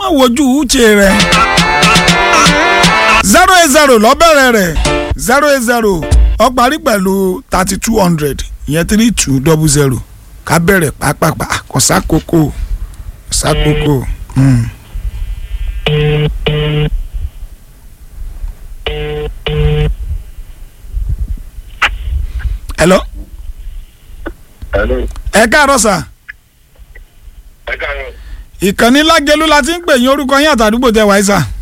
wojú uche rẹ zero eight zero lọ́bẹ̀rẹ̀ rẹ̀ zero eight zero ó parí pẹ̀lú thirty two hundred ìyẹn three two double zero ká bẹ̀rẹ̀ pápápá kò sákòókò kò sákòókò. Mm. hello Hello. ẹ káàárọ̀ sà Ẹ káàárọ̀. ìkànnì lágẹlú la ti ń pè yín orúkọ yín àtàdúgbò tẹ wáyé sà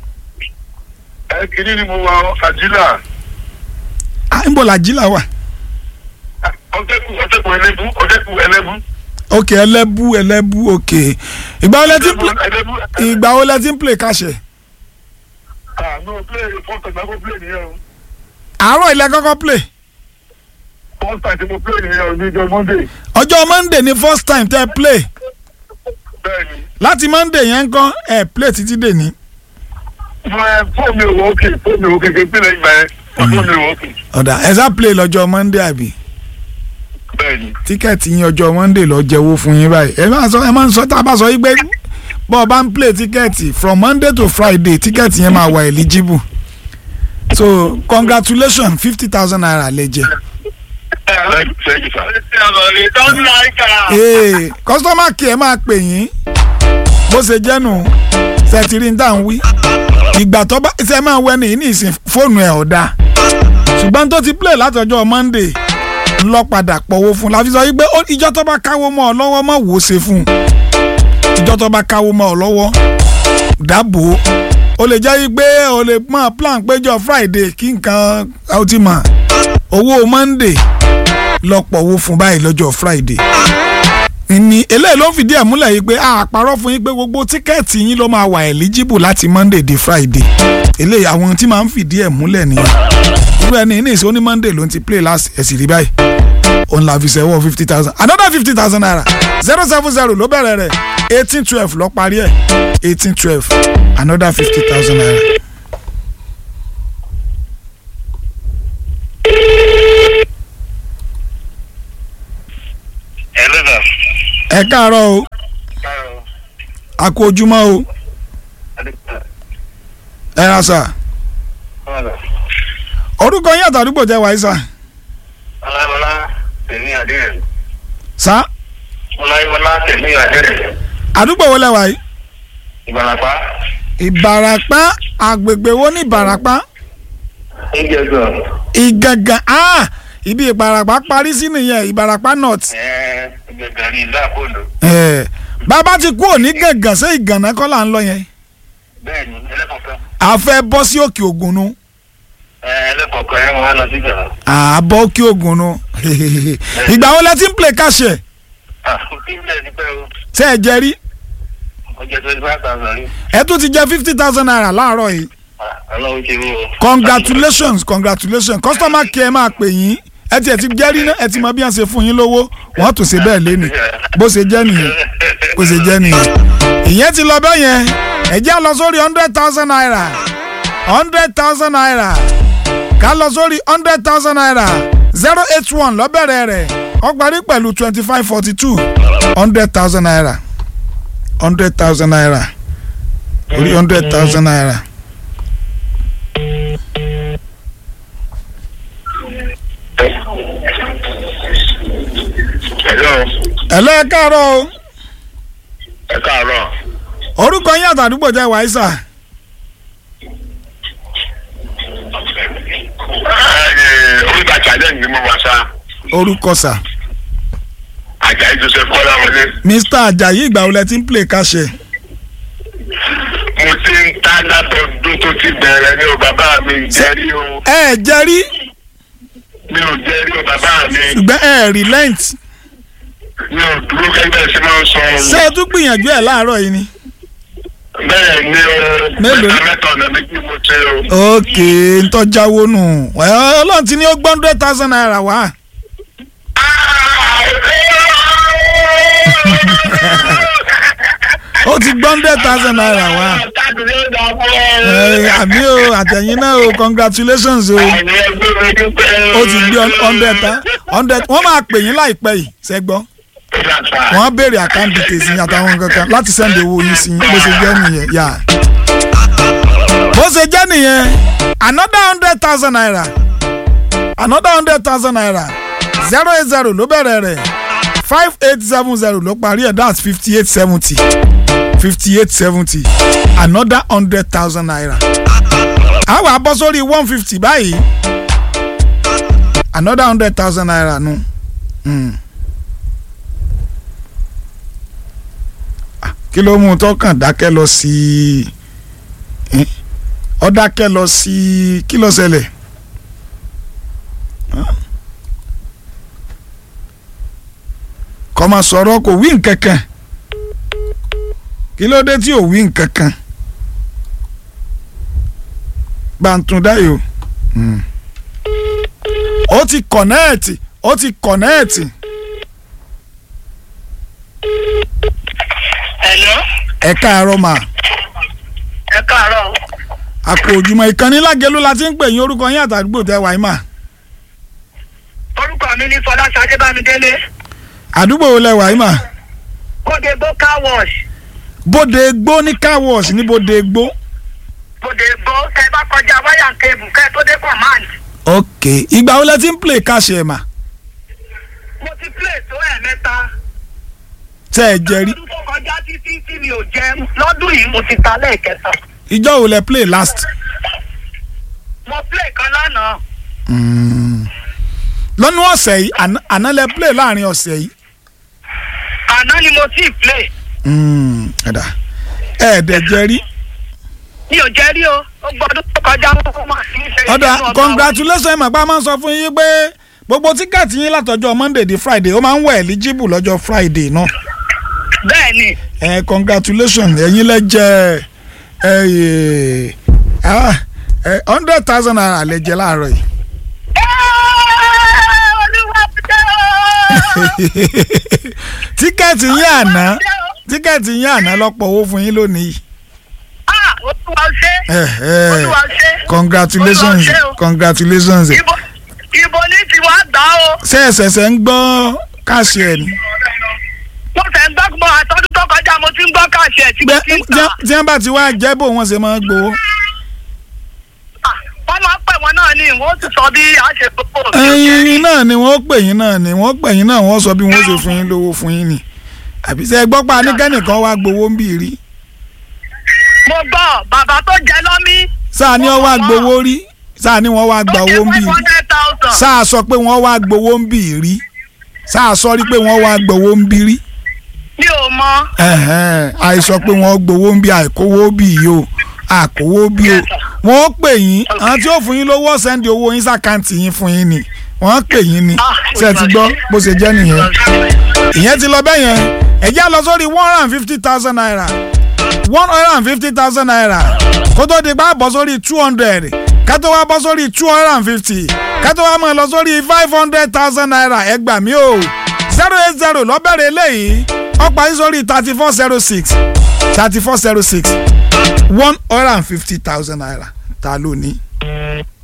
Ẹ kìíní ni mo wà Àjílà. á ń bọ̀ làjílà wà Ọ̀dẹ́kù ọ̀dẹ́kù ẹlẹ́bù ọ̀dẹ́kù ẹlẹ́bù. ok ẹlẹ́bù ẹlẹ́bù ok ìgbà wo lẹ ti ń play ẹlẹ́bù. ìgbà wo lẹ ti ń play káṣẹ Ah no play first time I go play nìyẹn o. àárọ̀ ilẹ̀ kọ́kọ́ play First time tí mo play nìyẹn o ní ọjọ́ Monday. ọjọ́ monday ni first time tẹ play Bẹ́ẹ̀ni. láti monday yẹn ń kọ́ ẹ play títí dè ní. Mo ẹ fóònù mi ò wọ òkè fóònù mi ò kéke pínlẹ̀ ìgbà yẹn. Fóònù mi ò wọ òkè. ọ̀dà ẹ sá play lọ́jọ́ monday àbí Bẹ́ẹ̀ni. tíkẹ́ẹ̀tì yín ọjọ́ monday lọ jẹ́wọ́ fún yín báyìí ẹ máa sọ ẹ máa ń sọ tá a bá sọ yí pé bọ́ ọ bá ń play tíkẹ́ẹ̀tì from monday to friday tíkẹ́ẹ̀tì yẹn máa wà eligible so congratulations fifty thousand naira lè jẹ. Thank you sir. ee customer care máa pè yín bó ṣe jẹ́ nù sẹ́tìrì ń tà ń wí ìgbà tó bá ṣe máa wẹ ní ní ìsìn fóònù ẹ̀ ọ̀dà ṣùgbọ́n tó ti play látọjọ́ monday ń lọ padà pọ̀wó fún un láfi sọ wípé ó- ìjọ tó bá káwó mọ́ ọ lọ́wọ́ mọ́ wò ó ṣe fún un ìjọ tó bá káwó mọ́ ọ lọ́wọ́ dáàbò ó lè jẹ́ wípé ó lè mọ̀ plan péjọ friday kí nǹkan ó ti mọ̀ owó monday lọ pọ̀wó fún báyìí lọ́jọ́ friday ní eléyìí ló ń fìdí ẹ̀ múlẹ̀ yìí pé a parọ́ fún yín pé gbogbo tíkẹ́ẹ̀tì yín ló máa wà eligible láti monday di friday eléyìí àwọn tí máa ń fìdí ẹ̀ múlẹ̀ nìyẹn irú ẹni ní ìsọ ní monday ló ń ti play last ẹ̀sì rí báyìí òun la fi sẹ́wọ́ fifty thousand another fifty thousand naira zero seven zero ló bẹ̀rẹ̀ rẹ̀ eighteen twelve ló parí ẹ̀ eighteen twelve another fifty thousand naira. Hello sir. ẹ káàárọ̀ o Káàárọ̀. a kú ojúmọ́ o ẹ ra sà orúkọ yín àtàdúgbò jẹ́ wáyé sà Ọláyíwọlá tèmi àdéhùn. sà Ọláyíwọlá tèmi àdéhùn. àdúgbò wo lẹ wáyé Ìbàràpá. ìbàràpá àgbègbè wo ní ìbàràpá Ìjẹ̀gàn. ìgàngàn ah ibi ìbàràpá parí sí nìyẹn ìbàràpá north Ẹ̀ẹ́ ìjẹ̀gàn ní ìlú àpòlò. ẹ bàbá ti kú òní gàngàn sí ìgànnà kọ́ là ń lọ yẹn Bẹ́ẹ̀ni ẹlẹ́kọ̀ọ́kan. a fẹ́ bọ́ sí òkè ògùn nu Ẹ̀ẹ́ ẹlẹ́kọ̀ọ́kan ẹ̀ wọ́n á lọ sí ìjọba. àbọ̀ òkè ògùn nu ìgbà wo lẹ ti ń play káṣẹ Ah, ìpínlẹ̀ ní pẹ́ o. ṣé ẹ jẹ rí Ó jẹ́ twenty five thousand rí. ẹ tún ti jẹ fifty thousand naira láàárọ̀ yìí Ah, Ọlọ́run ṣe mí o. congratulations congratulations customer care máa pè yín ẹ ti ẹ ti jẹ́rí náà ẹ ti mọ bí wọ́n ṣe fún yín lówó wọ́n tún ṣe bẹ́ẹ̀ lẹ́nu bó ṣe jẹ́ nìyẹn bó ṣe jẹ́ nìyẹn ìyẹn ti lọ bẹ́ẹ̀ yẹn ẹ jẹ́ lọ sórí hundred thousand naira hundred thousand naira ká lọ sórí hundred thousand naira zero eight one lọ́bẹ̀rẹ̀ rẹ̀ ó parí pẹ̀lú twenty five forty two hundred thousand naira hundred thousand naira orí hundred thousand naira. Hello. ẹ̀lọ́ ẹ káàárọ̀ o Ẹ káàárọ̀. orúkọ yín àtàdúgbò jẹ́ wàísà Ẹ̀ẹ́ oríta challenge ni mo wà sá. orúkọ sà Àjàyí Joseph Kọ́lá wọlé. mr ajayi ìgbà wo lẹ ti ń play káṣẹ Mo ti ń tá látọdún tó ti bẹ̀rẹ̀ ní o bàbá mi jẹ́rí o. ẹ ẹ jẹ́rí Mi ò jẹ́rí o bàbá mi. ṣùgbọ́n ẹ ẹ relent Mi ò dúró kẹ́gbẹ́ sí máa ń sọ o. ṣé ẹ tún gbìyànjú ẹ láàárọ̀ yìí ni. Bẹ́ẹ̀ ni o. Mélòó? Mẹ́ta mẹ́ta ọ̀nà méjì mo ṣe o. ok ntọ́jáwó nù ẹ, ọlọ́run ti ní ó gbọ́ hundred thousand naira wá ó ti gbọ́ hundred thousand naira wá ẹ, àbí o àtẹ̀yìn náà o congratulations o ó ti gbé hundred ta hundred wọ́n máa pè yín láìpẹ́ yìí ṣẹ́gbọ́n wọ́n á béèrè account details yín àtàwọn kankan láti send owó yín sí yín bó ṣe jẹ́ nìyẹn yà. bó ṣe jẹ́ nìyẹn another hundred thousand naira another hundred thousand naira zero eight zero ló bẹ̀rẹ̀ rẹ̀ five eight seven zero ló parí ẹ̀ that's fifty eight seventy fifty eight seventy another hundred thousand naira a wà bọ́ sórí one fifty báyìí another hundred thousand naira nu. Mm. Ah, kí ló mú un tọkàn dákẹ́ lọ sí i ọ dákẹ́ lọ sí i kí ló ṣẹlẹ̀ Ah. kọ́ máa sọ̀rọ̀ kò wí nkankan kí ló dé tí ò wí nkankan bàǹtúndáyò mm. ó ti kọ̀nẹ́ẹ̀tì ó ti kọ̀nẹ́ẹ̀tì Hello. ẹ káàárọ̀ mà ẹ káàárọ̀. àpò òjùmọ̀ ìkànnì lágẹ̀lú la ti ń pè yín orúkọ yín àtàdúgbò tẹ wáyé mà orúkọ mi ní fọláṣadé bámidélé àdúgbò wo lẹ wáyé mà bóde gbó car wash bóde gbó ní car wash ní bóde gbó. bóde gbó tẹ bá kọjá wáyà kébù kẹ tó dé command. ok ìgbà wo lẹ ti ń play cash ẹ̀ mà mo ti play tó ẹ̀ mẹ́ta. tẹ ẹ jẹ rí lọ́dún tó kọjá títí tí mi ò jẹ lọ́dún yìí mo ti ta lẹ́ẹ̀kẹta. ìjọ wo lẹ play last. mo play kan lánàá. Mm. lọ́nú ọ̀sẹ̀ yìí àná- àná lẹ play láàrin ọ̀sẹ̀ yìí. àná ni mo ti play. Mm, ẹ̀dá ẹ̀ẹ́dẹ̀ jẹ rí. mi ò jẹ́ rí o ó gbọ́dún tó kọjá ó máa ti ń ṣe ọ̀dà nínú ọgbà wa. congratulations ẹ̀ màgbà máa ń sọ fún yín pé gbogbo tíkẹ́ẹ̀tì yín látọjọ́ monday di friday ó máa ń wà eligible lọ́jọ́ friday náà. bẹ́ẹ̀ ni ẹ congratulations ẹ̀yin lẹ jẹ ẹ ẹ ah, ẹ hundred thousand naira lẹ jẹ láàárọ̀ yìí. olúwa ṣe o. tíkẹ́ẹ̀tì yín àná tíkẹ́ẹ̀tì yín àná lọ́pọ̀ owó fún yín lónìí. Ah, olúwa ṣe. Eh, eh, olúwa ṣe. congratulations Olúwa ṣe o. congratulations. ibo ibo ní tiwa gbà o. ṣé ẹ ṣẹ̀ṣẹ̀ ń gbọ́ káàṣì ẹ̀ ni. mo fẹ́ ń gbọ́ gbọ́ àtọ́dún tó kọjá mo ti ń gbọ́ káàṣì ẹ̀ tí mo Bẹ́- ti ń tí tà. tí wọ́n bá ti wá jẹ́ bò wọ́n ṣe máa ń gbowó. Ah, wọ́n máa ń pè wọ́n náà ní wọ́n ti sọ bí a ṣe gbogbo òkè ẹyin náà ni wọ́n pè yín náà ni wọ́n pè yín náà wọ́n sọ bí wọ́n ṣe fún yín lówó fún yín ni. àbí ṣe gbọ́ pa anìkẹ́nìkan wá gbowó ń bì rí. mo gbọ́ bàbá tó jẹ lọ́mí. sáà ni wọ́n wá gbowó rí sáà ni wọ́n wá gba owó ń bì five rí. hundred thousand. sáà sọ pé wọ́n wá gbowó ń bì rí. sáà sọ rí pé wọ́n wá gbowó ń bì rí. mi ò mọ. ẹ̀hẹ́n, àìsọ pé wọ́n gbowó ń bí àìkówó bí yìí o àkówó bí o wọ́n pè yín àwọn tí ó fún yín lówó sẹ́ndì owó yín sàkáǹtì yín fún yín ni wọ́n pè yín ni Ah, ṣe ti gbọ́ bó ṣe jẹ́ nìyẹn ìyẹn ti lọ bẹ́ẹ̀ yẹn ẹ̀jẹ̀ á lọ sórí one hundred and fifty thousand naira one hundred and fifty thousand naira kó tó di pa bọ́ sórí two hundred ká tó wá bọ́ sórí two hundred and fifty ká tó wá mọ̀ lọ sórí five hundred thousand naira ẹ gbà mí o zero eight zero lọ́bẹ̀rẹ̀ eléyìí ó parí sórí thirty four zero six thirty four zero six one hundred and fifty thousand naira ta ló ní.